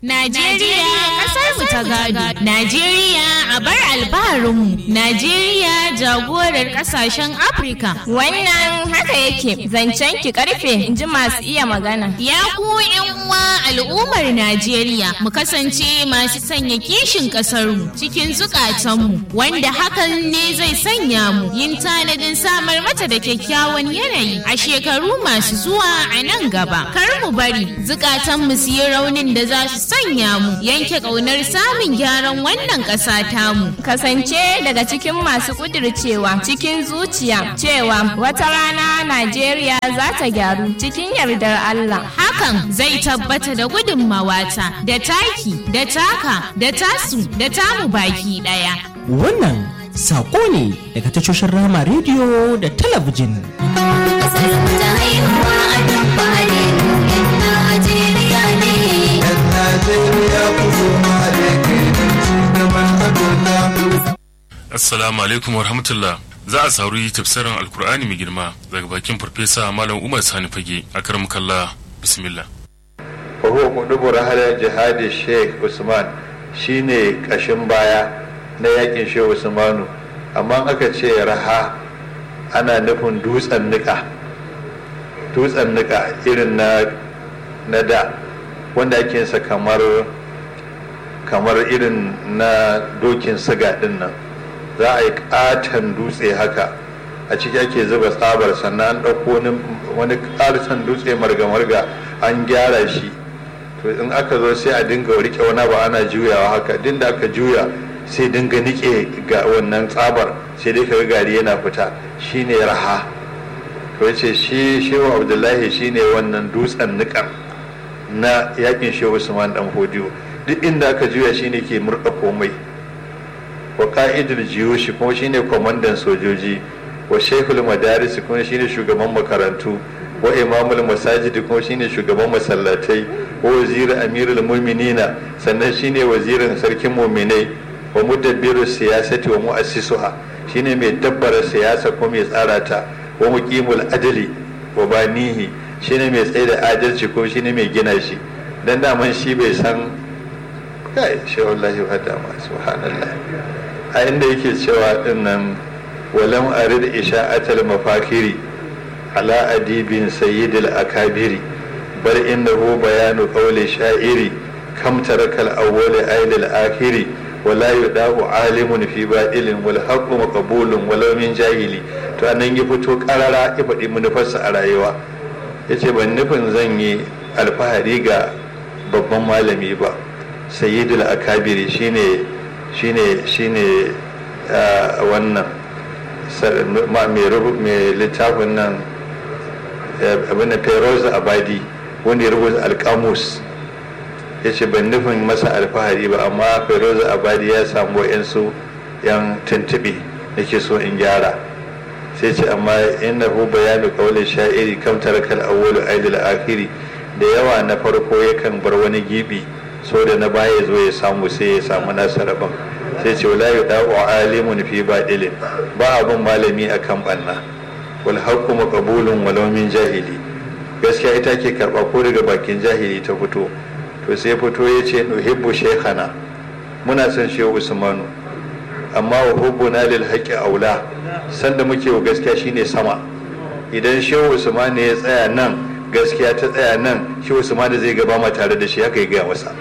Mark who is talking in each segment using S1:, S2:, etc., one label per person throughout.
S1: Najeriya kasar mu ta gado. Najeriya a bar albaharinmu. Najeriya jagorar kasashen Afirka.
S2: Wannan haka yake zancen ki karfe in ji masu iya magana.
S1: Ya ku yan uwa al'ummar Najeriya mu kasance masu sanya kishin kasarmu cikin zukatanmu wanda hakan ne zai sanya mu yin tanadin samar mata da kyakkyawan yanayi a shekaru masu zuwa a nan gaba. Kar mu bari zukatanmu su yi raunin da za su sanya mu yanke ƙaunar samun gyaran wannan ƙasa tamu.
S2: Kasance daga cikin masu kudircewa cikin zuciya cewa wata rana Najeriya za ta gyaru cikin yardar Allah.
S1: Hakan zai tabbata da gudunmawata da taki da taka da tasu da tamu baki ɗaya.
S3: Wannan saƙo ne daga tashoshin Rama rediyo da talabijin.
S4: Kasar mu ta haihuwa a duk fadin yan Najeriya ne.
S5: Najeriya ku zo ma da ke don ci gaban Afirka.
S6: Assalamu alaikum wa rahmatullah. Za a sauri tafsirin Alkur'ani mai girma daga bakin Farfesa Malam Umar Sani Fage a karam kalla bismillah.
S5: Fahu Mudubu Rahalar Jihadi Sheikh Usman shine kashin baya na yakin Sheikh Usmanu amma aka ce raha ana nufin dutsen nika dutsen nika irin na na da wanda ake sa kamar kamar irin na dokin siga din nan za a yi katon dutse haka a ciki ake zuba tsabar sannan an ɗauko wani ƙarsan dutse marga-marga an gyara shi to in aka zo sai a dinga rike wani ba ana juyawa haka din da aka juya sai dinga nike ga wannan tsabar sai dai kaga gari yana fita shine raha to yace shi shehu abdullahi shine wannan dutsen nikan na yakin shehu usman dan hodiyo duk inda aka juya shine ke murda komai wa ka'idul jiyushi kuma shine kwamandan sojoji wa shekul madaris kuma shine shugaban makarantu wa imamul masajid kuma shine shugaban masallatai wa wazirin amirul mu'minina sannan shine wazirin sarkin mu'minai wa mudabbiru siyasati wa mu'assisuha shine mai dabbara siyasa ko mai tsara ta wa muqimul adli wa banihi shine mai tsaye da adalci ko shine mai gina shi dan daman shi bai san kai shi wallahi wa dama subhanallah a inda yake cewa dinnan walam arid isha'atal mafakiri ala adibin sayyidil akabiri bar innahu bayanu qawli sha'iri kam tarakal awwal ailil akhiri wala yudahu alimun fi badilin wal haqqu maqbulun walau min jahili to anan ya fito karara ya faɗi manufarsa a rayuwa yace ban nufin zan yi alfahari ga babban malami ba sayyidul akabiri shine shine shine wannan mai littafin nan abin da feroz abadi wanda ya rubuta alkamus ya ce ban nufin masa alfahari ba amma feroz abadi ya samu yansu yan tuntuɓe da ke so in gyara sai ce amma inna hu bayanu kawalin sha'iri kam tarakal awwalu aidil akhiri da yawa na farko yakan bar wani gibi so da na baya zo ya samu sai ya samu nasa rabon sai ce wala yudau alimun fi badilin ba abun malami akan banna wal haqqu maqbulun walau min jahili gaskiya ita ke karba ko daga bakin jahili ta fito to sai fito ya ce nuhibbu shaykhana muna son shehu usmanu amma wa hubbuna lil haqqi aula sanda muke wa gaskiya shine sama idan shehu usmanu ya tsaya nan gaskiya ta tsaya nan shehu usmanu zai gaba ma tare da shi haka ya gaya masa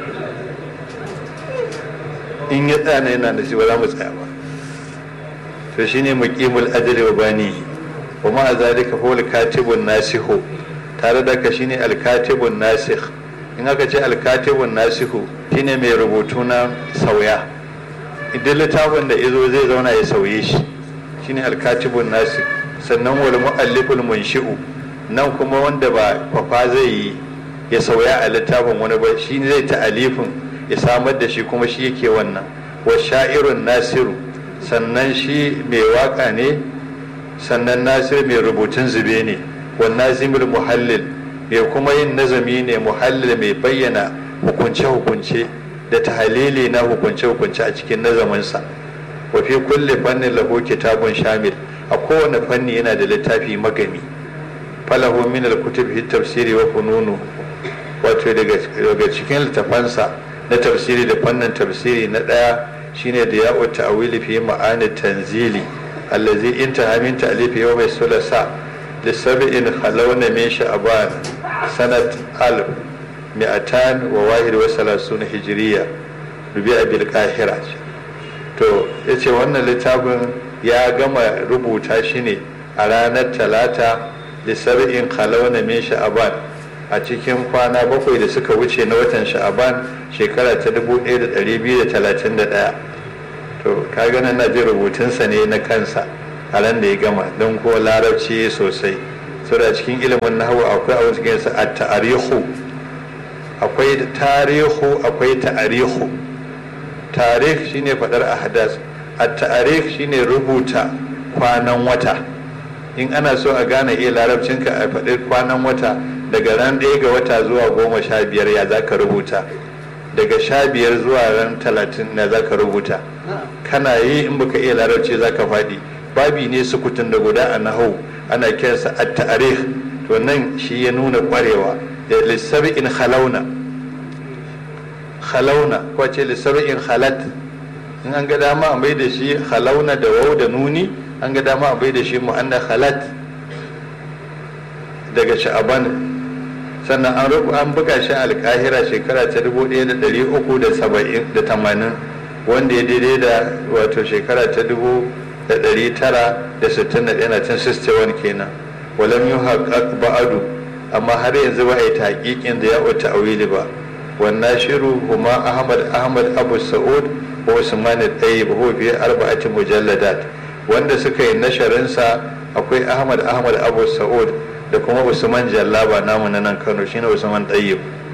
S5: in ya tsaya na yana da shi ba za mu tsaya ba to shine muqimul ajli wa banihi wa ma zalika huwa al-katibun nasihu tare da ka shine al-katibun nasikh in aka ce al-katibun nasihu shine mai rubutu na sauya idan littafin da izo zai zauna ya sauye shi shine al-katibun nasikh sannan wal mualliful munshi'u nan kuma wanda ba kwafa zai yi ya sauya a littafin wani ba shi zai ta alifin ya samar da shi kuma shi yake wannan wa sha'irun nasiru sannan shi mai waka ne sannan nasir mai rubutun zube ne wa nazimul muhallil mai kuma yin nazami ne muhallil mai bayyana hukunce-hukunce da tahalili na hukunce-hukunce a cikin nazaminsa wa fi kulle fannin lahu kitabun shamil a kowane fanni yana da littafi magami falahu min al-kutub fi tafsiri wa fununu wato daga cikin littafansa na tafsiri da fannin tafsiri na ɗaya shine da ya'u ta'wili fi ma'ani tanzili allazi intaha min ta'lif yawm sulasa li sab'in khalawna min sha'ban sanat alf mi'atan wa wahid wa salasuna hijriya rubi'a bil qahira to yace wannan littafin ya gama rubuta shi ne a ranar talata li sab'in khalawna min sha'ban a cikin kwana bakwai da suka wuce na watan sha'aban shekara ta 1231 to ka gana na ji rubutunsa ne na kansa a ran da ya gama don ko larabci sosai saboda cikin ilimin nahawu akwai a wasu gansa a ta'arihu akwai tarihu akwai ta'arihu tarih shine fadar ahadas a ta'arih shine rubuta kwanan wata in ana so a gane iya larabcinka a faɗi kwanan wata daga ran ɗaya ga wata zuwa goma sha biyar ya za ka rubuta daga sha biyar zuwa ran talatin na za ka rubuta kana yi in baka iya larabci za ka faɗi babi ne sukutun da guda a nahau ana kiransa a ta'arih to nan shi ya nuna ƙwarewa da lissabi'in halauna halauna ko ce lissabi'in halat in an ga dama a bai da shi halauna da wau da nuni an ga dama a bai da shi mu'anna halat daga sha'aban sannan an rubu an buga shi alkahira shekara ta 1380 wanda ya daidai da wato shekara ta 1961 kenan walam yi haƙaƙ ba'adu amma har yanzu ba a yi taƙiƙin da ya wata awili ba wannan shiru kuma ahmad ahmad abu sa'ud wa usman ɗaya ba biye arba'ati mujalladat wanda suka yi nasharinsa akwai ahmad ahmad abu sa'ud da kuma usman jallaba namu na nan kano shine usman ɗayyib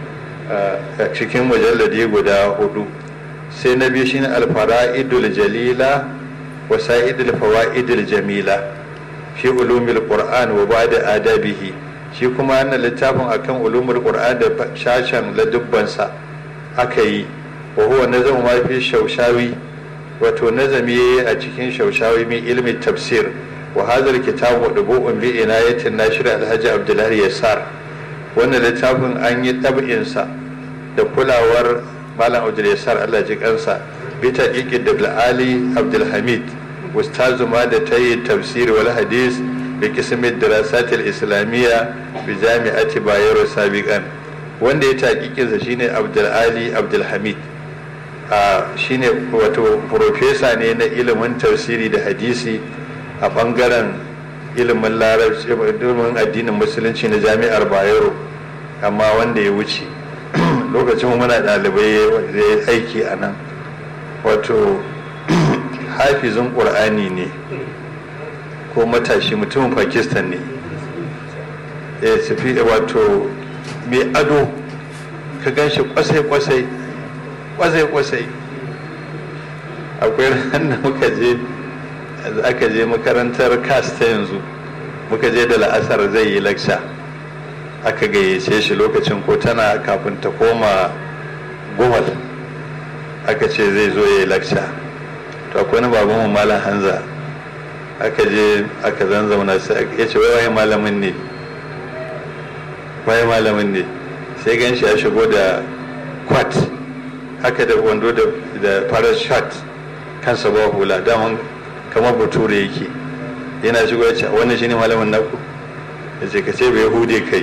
S5: a cikin mujalladi guda hudu sai na biyu shine alfara'idul jalila wa sa'idul fawa'idul jamila fi ulumil qur'an wa ba'da adabihi shi kuma wannan littafin akan ulumul qur'an da shashan ladubbansa aka yi wa huwa nazamu ma fi shaushawi wato nazami a cikin shaushawi min ilmi tafsir وهذا الكتاب مطبوع بعناية الناشر الحاج عبد الله يسار wannan littafin an yi ɗab'insa da kulawar malam abdul yasar allah ji kansa bita ƙiƙi da ali abdulhamid ustazu ma da ta yi tafsiri wal hadis bi kismin dirasatil islamiyya bi jami'ati bayero sabiqan wanda ya taƙiƙinsa shine abdul ali abdulhamid shine wato profesa ne na ilimin tafsiri da hadisi a bangaren ilimin larabci ilimin addinin musulunci na jami'ar bayero amma wanda ya wuce lokacin muna ɗalibai zai aiki a nan wato hafizin ƙur'ani ne ko matashi mutumin pakistan ne ya tafi wato mai ado ka gan shi kwasai-kwasai kwasai-kwasai akwai ranar muka je aka je makarantar kas ta yanzu muka je da la'asar zai yi lakca aka gayyace shi lokacin ko tana kafin ta koma gumal aka ce zai zo ya yi lakca to akwai wani baban mu malam hanza aka je aka zanzauna sai ya ce wai waye malamin ne waye malamin ne sai gan shi ya shigo da kwat haka da wando da farar shot kansa ba hula daman kamar bature yake yana shigo ya ce wannan shine malamin naku ya ce ka ce bai hude kai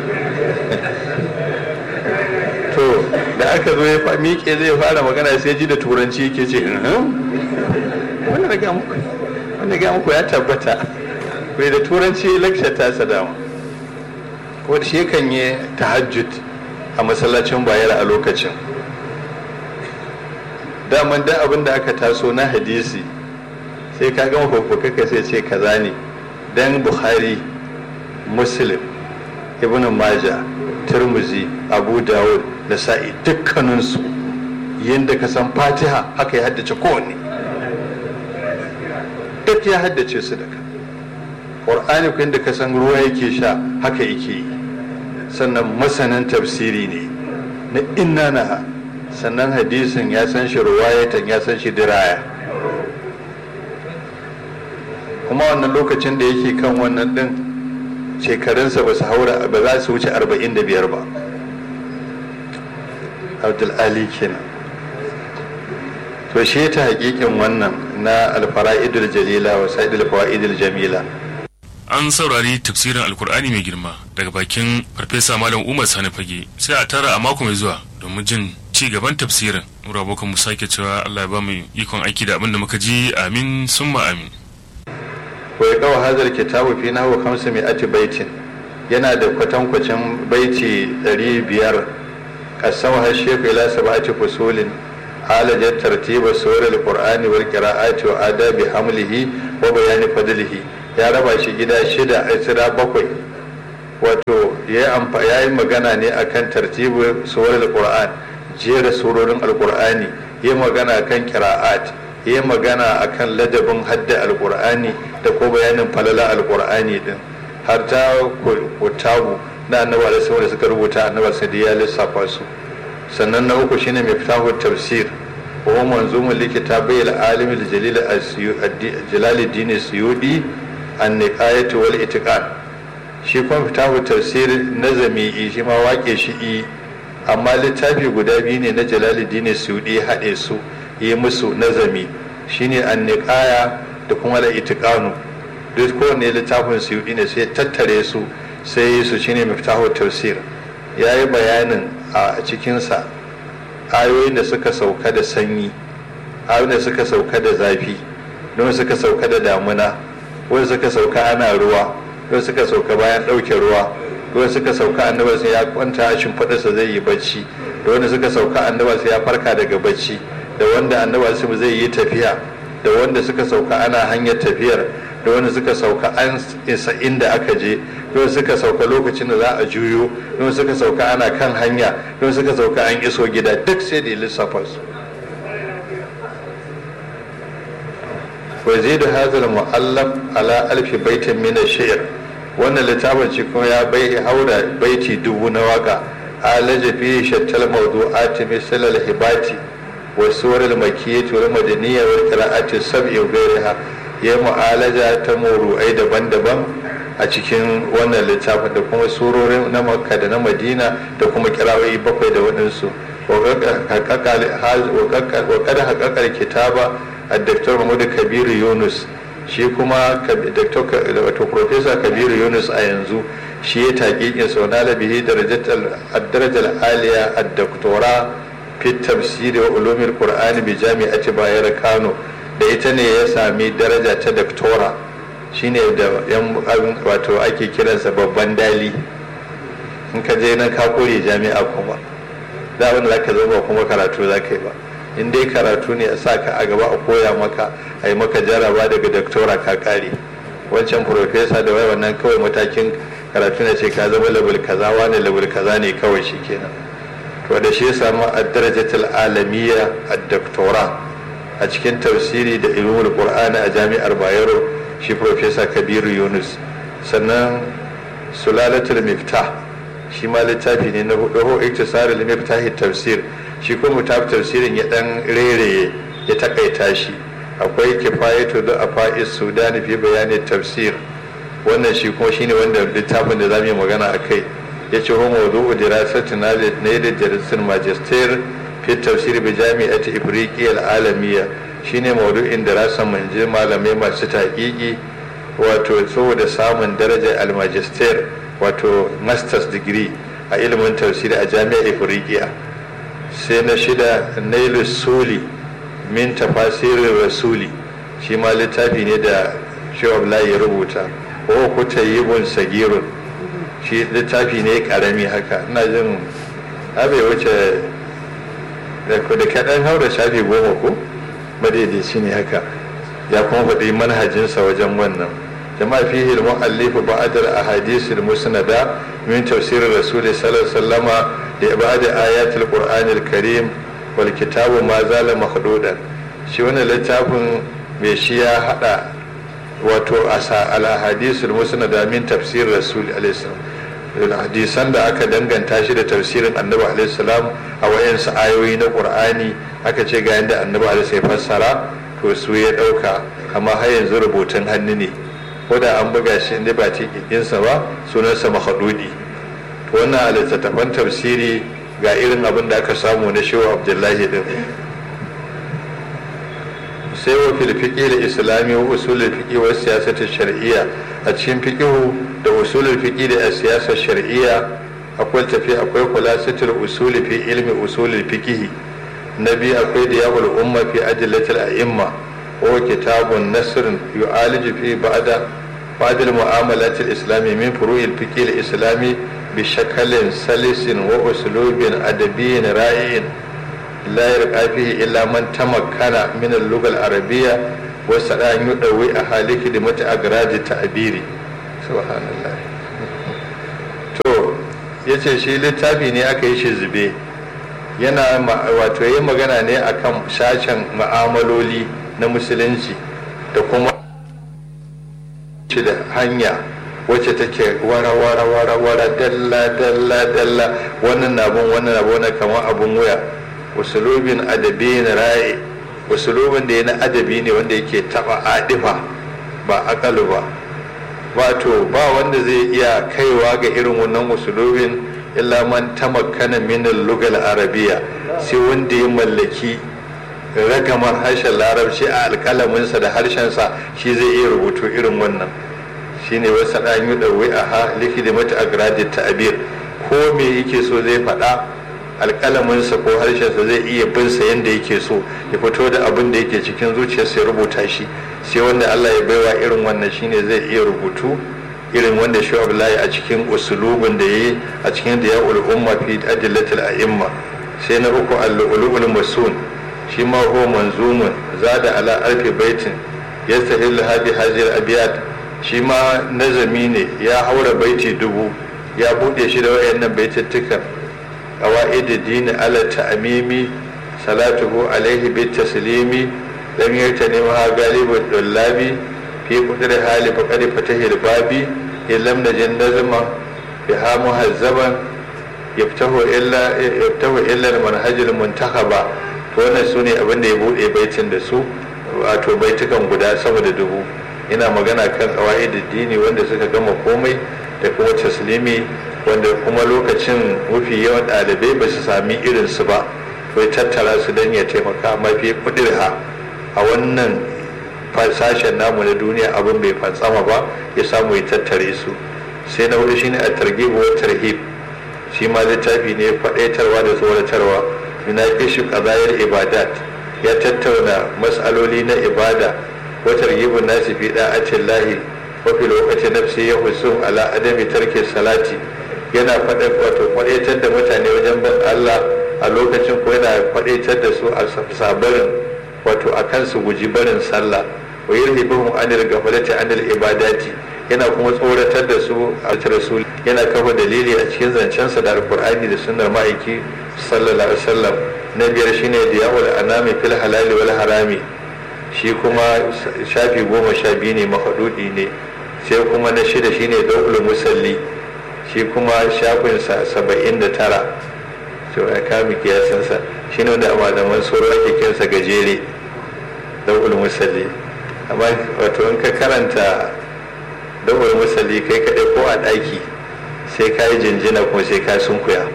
S5: to da aka zo ya miƙe zai fara magana sai ji da turanci yake ce wannan ga muku wannan ga muku ya tabbata bai da turanci lecture ta sadama ko shi kan yi tahajjud a masallacin bayar a lokacin daman dan abin da aka taso na hadisi sai ka gama fafafaka sai ce kaza ne dan bukhari muslim ibn maja turmuzi abu dawud da sa'i dukkaninsu yadda ka san fatiha haka ya haddace kowanne duk ya haddace su daga ƙwar'ani ku yadda ka san ruwa yake sha haka yake yi sannan masanin tafsiri ne na inna na sannan hadisin ya san shi ruwayatan ya san shi diraya kuma wannan lokacin da yake kan wannan din shekarunsa ba su haura ba za su wuce 45 ba abdul ali kenan to shi ta hakikin wannan na alfara'idul jalila wa sa'idul fawaidul jamila
S6: an saurari tafsirin alkur'ani mai girma daga bakin farfesa malam umar sani fage sai a tara a mako mai zuwa domin jin ci gaban tafsirin mura abokan mu sake cewa allah ya ba mu ikon aiki da abin da muka ji amin summa amin
S5: wa ya kawo hazar kitabu fi nahu kamsa mai ati baitin yana da kwatankwacin baiti ɗari biyar kasan har shefu ila sab'ati fusulin alajar tartiba surar alqur'ani wal qira'ati wa adabi hamlihi wa bayani fadlihi ya raba shi gida shida a tsira bakwai wato ya yi magana ne akan tartibu surar alqur'an jera surorin alqur'ani ya magana kan qira'at ya magana akan ladabin hadda alqur'ani da ko bayanin falala alqur'ani din har ta kutabu na annabi alaihi da suka rubuta annabi sai ya lissafa su sannan na uku shine miftahu tafsir wa manzumul likitabai al-alim al-jalil al-jalaluddin suyudi an-niqayatu wal itiqan shi kuma miftahu tafsir nazami shi ma wake shi i amma littafi guda biyu ne na jalaluddin suyudi haɗe su yi musu nazami shine an-niqaya da kuma al-itiqanu duk kowanne littafin suyudi ne sai tattare su sai su shine miftahu tafsir yayi bayanin a cikinsa ayoyin da suka sauka da sanyi ayoyin da suka sauka da zafi don suka sauka da damuna wanda suka sauka ana ruwa don suka sauka bayan ɗauke ruwa don suka sauka annabar sai ya kwanta a shimfiɗarsa zai yi bacci da wanda suka sauka annabar sai ya farka daga bacci da wanda annabar sai zai yi tafiya da wanda suka sauka ana hanyar tafiyar da wanda suka sauka an isa inda aka je don suka sauka lokacin da za a juyo don suka sauka ana kan hanya don suka sauka an iso gida duk sai da lissafa su ويزيد هذا المؤلف على ألف بيت من الشعر wannan littafin shi kuma ya bai haura baiti dubu na waka alaja fi shattal mawdu'ati misal al-hibati wa suwar al-makiyyah wal madaniyya wal qira'ati sab'i wa ghayriha ya mu'alaja ta muru'ai daban-daban a cikin wannan littafin da kuma surorin na makka da na madina da kuma kira'o'i bakwai da waɗansu wa kada haƙaƙar kitaba a daktar mahmudu kabiru yunus shi kuma wato profesa kabiru yunus a yanzu shi ya taƙiƙin sau na labihi darajar aliya a daktora fit tafsiri wa ulumin qur'ani bi jami'ati bayar kano da ita ne ya sami daraja ta daktora shine da yan wato ake kiransa babban dali in ka je nan ka kore jami'a kuma da wanda zaka zama kuma karatu zaka yi ba in dai karatu ne a sa ka a gaba a koya maka a yi maka jaraba daga daktora ka kare wancan profesa da wai wannan kawai matakin karatu ne ce ka zama level kaza wani level kaza ne kawai shi kenan to da shi ya samu a darajatul alamiya a daktora a cikin tafsiri da ilmul qur'ani a jami'ar bayero shi profesa kabiru yunus sannan sulalatul miftah shi ma littafi ne na hudu ho iktisarul miftahi tafsir shi kuma mutaf tafsirin ya dan rereye ya takaita shi akwai kifayatu da afa'is sudani fi bayani tafsir wannan shi kuma shine wanda littafin da zamu yi magana akai yace ho mawdu'u dirasati na ne da darasin magister fi tafsir bi jami'ati ifriqiya al-alamiyya shine maudu'in da rasan manje malamai masu taƙiƙi wato saboda samun darajar almajister wato masters degree a ilimin tafsiri a jami'ar ifriqiya sai na shida nailu suli min tafasirin rasuli shi ma littafi ne da shawab ya rubuta ko kuta yibun sagirun shi littafi ne karami haka ina jin abai wuce da kaɗan haura shafi goma ko madaidaici ne haka ya kuma faɗi manhajinsa wajen wannan jama'a fihi al-mu'allifu ba'd al-ahadith al-musnada min tafsir rasul sallallahu alaihi wasallama da ba'd ayat al-qur'an al-karim wal kitabu ma zala mahdudan shi wannan littafin mai shi ya hada wato asa al-ahadith al-musnada min tafsir rasul alaihi salam hadisan da aka danganta shi da tafsirin annabi alaihi salam a wayansu ayoyi na qur'ani aka ce ga yadda annabi alaihi fassara to su ya dauka amma har yanzu rubutun hannu ne ko da an buga shi inda ba tikinsa ba sunansa mahadudi to wannan a littattafan tafsiri ga irin abin da aka samu na shehu abdullahi din sai wa fil fiqh islami wa usul fiqh wa siyasat shar'iyya a cikin fiqh da usul fiqh da siyasar shar'iyya akwai tafi akwai khulasatul usul fi ilmi usul fiqh nabi akwai da yawul umma fi adillatil a'imma wa kitabun nasr yu'aliju fi ba'da بعض المعاملات الإسلامية من فروع الفقه الإسلامي بشكل سلس وأسلوب أدبي رائع لا يرقى فيه إلا من تمكن من اللغة العربية وسعى أن يدوي أهالي خدمة أغراض التعبير سبحان الله to ya ce shi littafi ne aka yi shi zube yana wato yi magana ne akan sashen ma'amaloli na musulunci da kuma shi da hanya wacce take wara wara wara wara dalla dalla dalla wannan na bin wannan na bin kamar abun wuya usulubin adabi na ra'i usulubin da ya na adabi ne wanda yake taba adifa ba akalu ba wato ba wanda zai iya kaiwa ga irin wannan usulubin illa man tamakkana min al-lugal arabiyya sai wanda ya mallaki ragamar harshen larabci a alkalaminsa da harshensa shi zai iya rubutu irin wannan shine wasu ɗan yi ɗauwi a ha likidi mata a gradit ta'abir ko me yake so zai faɗa alkalaminsa ko harshensa zai iya bin sa yadda yake so ya fito da abin da yake cikin zuciyarsa ya rubuta shi sai wanda Allah ya baiwa irin wannan shine zai iya rubutu irin wanda shi Abdullahi a cikin usulubin da yayi a cikin da ya umma fi adillatil a'imma sai na uku al-ulul masun shi ma huwa manzumun zada ala alfi baitin yastahillu hadi hazir abiyat shi ma nazami ne ya haura baiti dubu ya bude shi da wayannan baitattukan qawaid din ala ta'mimi salatuhu alaihi bit taslimi lam yartani ma galibu dullabi fi qudri hali faqad fatahil babi illam najin nazma biha muhazzaban yaftahu illa yaftahu illa al-manhaj al-muntakhaba to wannan su ne abin da ya buɗe baitin da su wato baitukan guda sama da dubu ina magana kan kawai dini wanda suka gama komai da kuma taslimi wanda kuma lokacin mafi yawan ɗalibai ba su sami irin su ba to tattara su don ya taimaka mafi kudirha a wannan sashen namu na duniya abin bai fatsama ba ya samu ya tattare su sai na hudu shine a targhib wa tarhib shi ma littafi ne faɗaitarwa da tsoratarwa yunaqish qadayar ibadat ya tattauna mas'aloli na ibada wa targhibun nasi fi da'atin lahi wa fi lokaci nafsi ya husum ala adami tarki salati yana faɗa wato faɗaitar da mutane wajen bin Allah a lokacin ko yana faɗaitar da su a sabarin wato akan su guji barin sallah wa yurhibuhum anil ghaflati anil ibadati yana kuma tsoratar da su a rasul yana kafa dalili a cikin zancensa da alkur'ani da sunnar ma'aiki sallallahu alaihi wasallam na biyar shine diyawul anami fil halali wal harami shi kuma shafi goma sha biyu ne mahadudi ne sai kuma na shida shine daul musalli shi kuma shafin sa saba'in da tara to ya kami kiyasansa shine wanda a malaman tsoro ake kinsa gajere daul musalli amma wato in ka karanta daul musalli kai kaɗai ko a ɗaki sai ka yi jinjina kuma sai ka sunkuya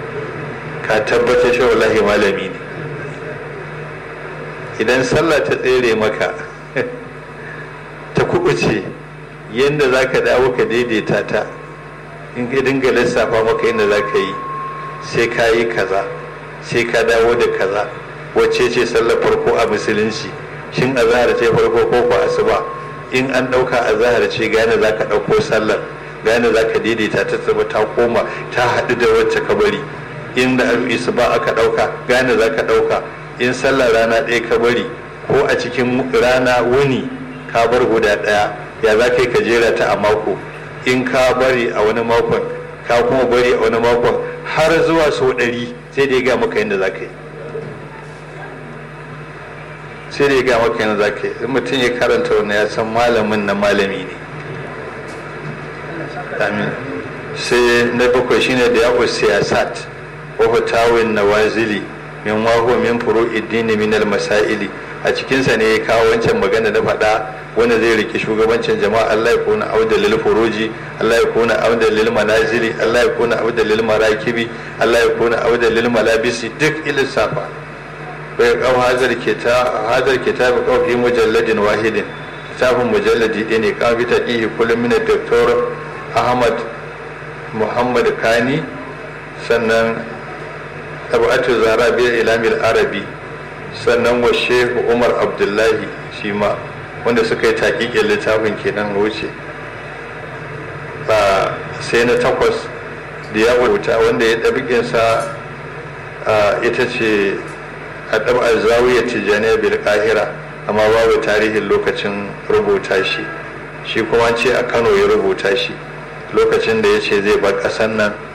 S5: ka tabbatar shi wallahi malami ne idan sallah ta tsere maka ta kubuce yadda za ka dawo ka daidaita ta in ka dinga lissafa maka yadda za ka yi sai ka yi kaza sai ka dawo da kaza wacce ce sallar farko a musulunci shin azahar ce farko ko ko asuba in an ɗauka azahar ce gane za ka ɗauko sallar gane za ka daidaita ta tsaba ta koma ta haɗu da wacce ka bari in da isu ba aka ɗauka gane za ka ɗauka in sallar rana ɗaya ka bari ko a cikin rana wuni ka bar guda ɗaya ya za ka yi ka jera ta a mako in ka bari a wani makon ka kuma bari a wani makon har zuwa sau ɗari sai da ya ga maka yadda za ka yi sai da ya ga maka yadda za ka yi in mutum ya karanta wannan ya san malamin na malami ne amin sai na bakwai shine da yaƙo siyasat wa fatawin nawazili min wahu min furu iddini min masaili a cikinsa ne ya kawo wancan magana na faɗa wanda zai rike shugabancin jama'a Allah ya kuna auda lil furuji Allah ya kuna auda lil manazili Allah ya kuna auda lil marakibi Allah ya kuna auda lil malabisi duk ilissafa bai kawo hazar hazar kitab kawo fi mujalladin wahidin littafin mujalladi ɗaya ne kawo bita ɗihi kullum mina doktor ahmad muhammad kani sannan tabatu zara biyar ilamil arabi sannan wa shehu umar abdullahi shi ma wanda suka yi taƙiƙin littafin kenan wuce sai na takwas da ya rubuta wanda ya ɗabiƙinsa ita ce a ɗab'ar zawiyar tijjaniya bil ƙahira amma babu tarihin lokacin rubuta shi shi kuma ce a kano ya rubuta shi lokacin da ya ce zai bar ƙasar nan